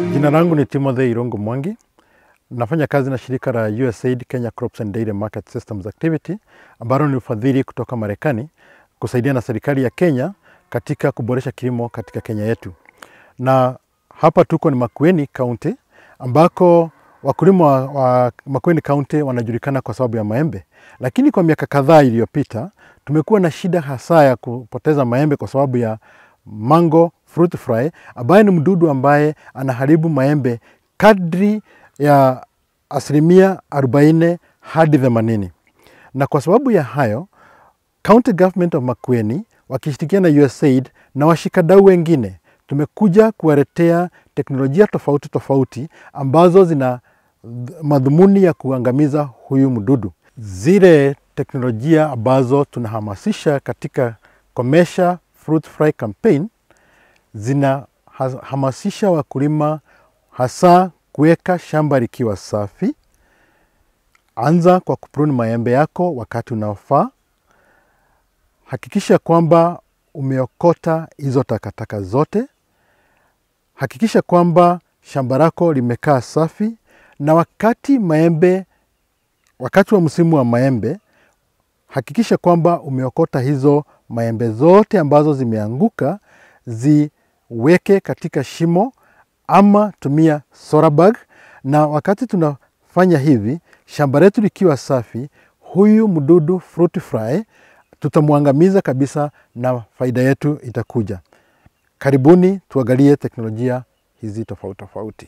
Jina langu ni Timothy Irongo Mwangi. Nafanya kazi na shirika la USAID Kenya Crops and Dairy Market Systems Activity ambalo ni ufadhili kutoka Marekani kusaidia na serikali ya Kenya katika kuboresha kilimo katika Kenya yetu. Na hapa tuko ni Makueni County ambako wakulima wa, wa Makueni County wanajulikana kwa sababu ya maembe, lakini kwa miaka kadhaa iliyopita tumekuwa na shida hasa ya kupoteza maembe kwa sababu ya mango fruit fly ambaye ni mdudu ambaye anaharibu maembe kadri ya asilimia 40 hadi 80. Na kwa sababu ya hayo, County Government of Makueni wakishirikiana na USAID na washikadau wengine tumekuja kuwaletea teknolojia tofauti tofauti ambazo zina madhumuni ya kuangamiza huyu mdudu. Zile teknolojia ambazo tunahamasisha katika Komesha Fruit Fly Campaign zinahamasisha wakulima hasa kuweka shamba likiwa safi. Anza kwa kuprune maembe yako wakati unaofaa. Hakikisha kwamba umeokota hizo takataka zote. Hakikisha kwamba shamba lako limekaa safi, na wakati maembe, wakati wa msimu wa maembe, hakikisha kwamba umeokota hizo maembe zote ambazo zimeanguka, ziweke katika shimo ama tumia solar bag. Na wakati tunafanya hivi, shamba letu likiwa safi, huyu mdudu fruit fly tutamwangamiza kabisa na faida yetu itakuja. Karibuni tuangalie teknolojia hizi tofauti tofauti.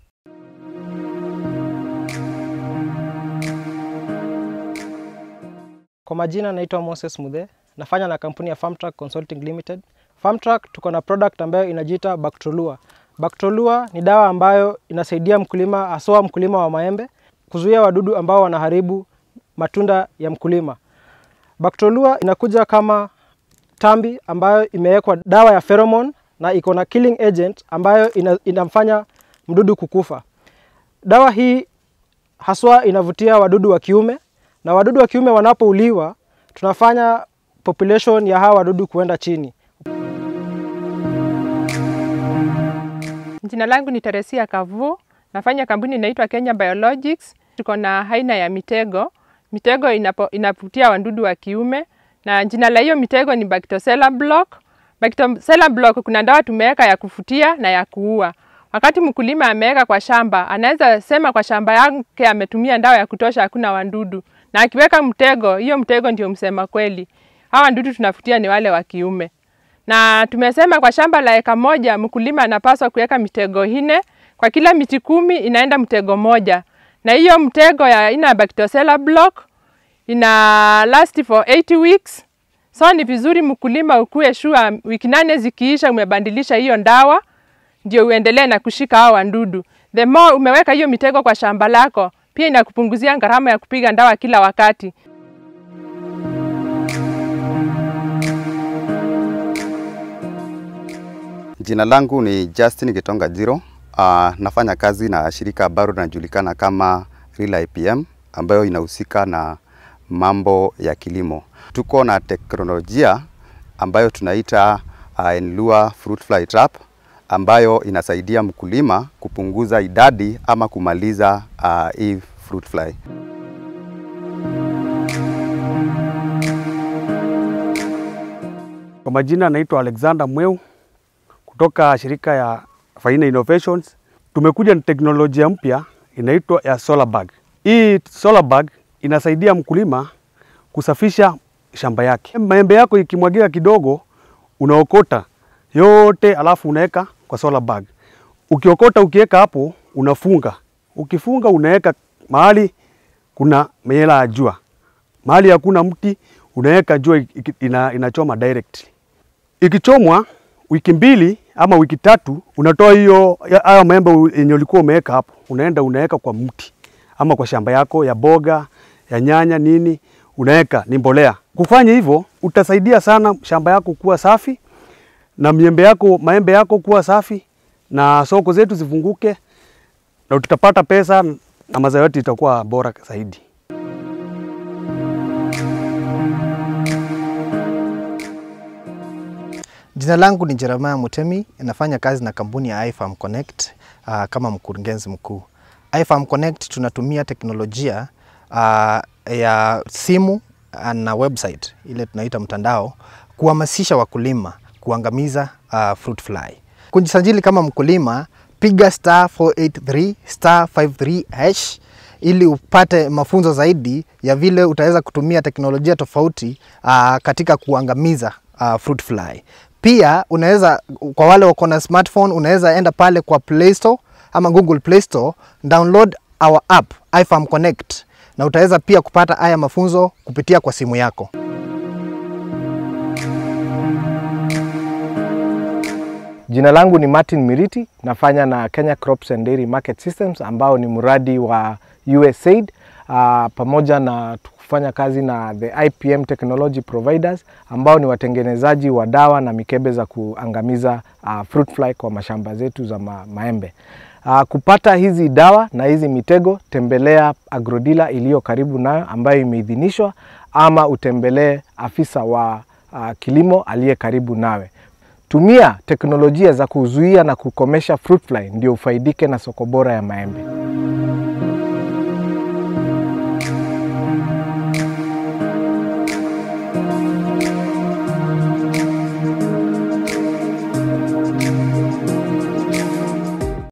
Kwa majina naitwa Moses Muthe, nafanya na kampuni ya Farmtrack Consulting Limited. Farmtrack tuko na product ambayo inajiita Bactrolua. Bactrolua ni dawa ambayo inasaidia mkulima, haswa mkulima wa maembe, kuzuia wadudu ambao wanaharibu matunda ya mkulima. Bactrolua inakuja kama tambi ambayo imewekwa dawa ya pheromone na iko na killing agent ambayo ina, inamfanya mdudu kukufa. Dawa hii haswa inavutia wadudu wa kiume na wadudu wa kiume wanapouliwa, tunafanya population ya hawa wadudu kuenda chini. Jina langu ni Teresia Kavu, nafanya kampuni inaitwa Kenya Biologics. Tuko na aina ya mitego. Mitego inapo, inavutia wadudu wa kiume na jina la hiyo mitego ni Bactocella block. Bactocella block kuna dawa tumeweka ya kufutia na ya kuua. Wakati mkulima ameweka kwa shamba, anaweza sema kwa shamba yake ametumia dawa ya kutosha, hakuna wadudu, na akiweka mtego, hiyo mtego ndio msema kweli. Hawa wadudu tunafutia ni wale wa kiume, na tumesema kwa shamba la eka moja mkulima anapaswa kuweka mitego ine, kwa kila miti kumi inaenda mtego moja, na hiyo mtego ya aina ya Bactocella block ina last for 80 weeks. So ni vizuri mkulima ukue sure wiki nane zikiisha umebandilisha hiyo dawa ndio uendelee na kushika hao wadudu. The more umeweka hiyo mitego kwa shamba lako, pia inakupunguzia gharama ya kupiga dawa kila wakati. Jina langu ni Justin Gitonga Jiro. Uh, nafanya kazi na shirika ambalo linajulikana kama Real IPM ambayo inahusika na mambo ya kilimo. Tuko na teknolojia ambayo tunaita uh, Enlua fruit fly trap ambayo inasaidia mkulima kupunguza idadi ama kumaliza uh, hii fruit fly. Kwa majina naitwa Alexander Mweu kutoka shirika ya Faina Innovations. Tumekuja na teknolojia mpya inaitwa ya solar bag. Hii solar bag inasaidia mkulima kusafisha shamba yake. Maembe yako ikimwagika kidogo, unaokota yote alafu unaweka kwa solar bag. Ukiokota ukiweka hapo unafunga. Ukifunga unaweka mahali kuna miela ya jua. Mahali hakuna mti unaweka jua ina, inachoma directly. Ikichomwa wiki mbili ama wiki tatu unatoa hiyo hayo maembe yenye ulikuwa umeweka hapo, unaenda unaweka kwa mti ama kwa shamba yako ya boga ya nyanya nini, unaweka ni mbolea. Kufanya hivyo utasaidia sana shamba yako kuwa safi na miembe yako maembe yako kuwa safi na soko zetu zifunguke na tutapata pesa na mazao yetu itakuwa bora zaidi. Jina langu ni Jeremiah Mutemi, nafanya kazi na kampuni ya iFarm Connect uh, kama mkurugenzi mkuu. iFarm Connect tunatumia teknolojia uh, ya simu uh, na website ile tunaita mtandao kuhamasisha wakulima kuangamiza uh, fruit fly. Kujisajili kama mkulima, piga star 483 star 53 hash ili upate mafunzo zaidi ya vile utaweza kutumia teknolojia tofauti uh, katika kuangamiza uh, fruit fly. Pia unaweza kwa wale wako na smartphone, unaweza enda pale kwa Play Store ama Google Play Store, download our app iFarm Connect na utaweza pia kupata haya mafunzo kupitia kwa simu yako. Jina langu ni Martin Miriti, nafanya na Kenya Crops and Dairy Market Systems ambao ni mradi wa USAID uh, pamoja na kufanya kazi na the IPM Technology Providers ambao ni watengenezaji wa dawa na mikebe za kuangamiza uh, fruit fly kwa mashamba zetu za ma maembe. Uh, kupata hizi dawa na hizi mitego, tembelea agrodila iliyo karibu nayo ambayo imeidhinishwa, ama utembelee afisa wa uh, kilimo aliye karibu nawe. Tumia teknolojia za kuzuia na kukomesha fruit fly ndio ufaidike na soko bora ya maembe.